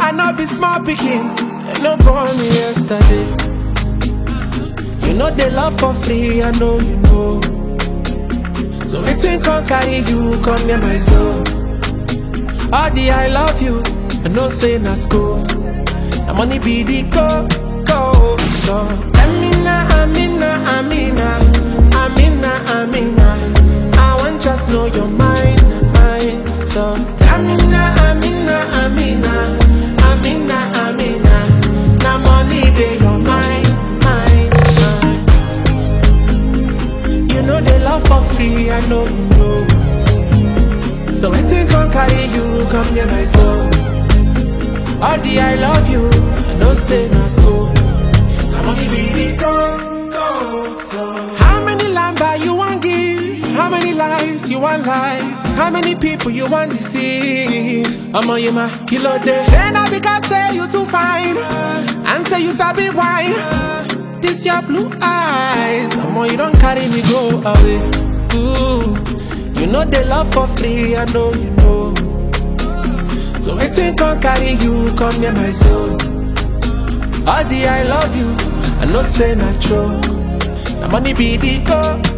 I know be small picking. You no born me yesterday. You know they love for free, I know you know. So waiting can carry you, come near my soul. All the I love you, I know say na school. The money be the go, go. So Amina, Amina, Amina, Amina, Amina. I want just know your mind, mind. So Amina, Amina, Amina, Amina, Amina. Now money they your mind, mind, mind. You know they love for free, I know you know. So waiting can carry you, come near my soul. All the I love you, I know say no school. I'm only be go, go. So how many lamba you want give? How many lives you want lie? How many people you want deceive? I'm on you my kilo day. Then I because say you too fine, and say you sabi wine. This your blue eyes, I'm on you don't carry me go away. Ooh, you know they love for free, I know you know. So waiting can carry you, come near my soul. All the I love you, I know say not true. The money be the go,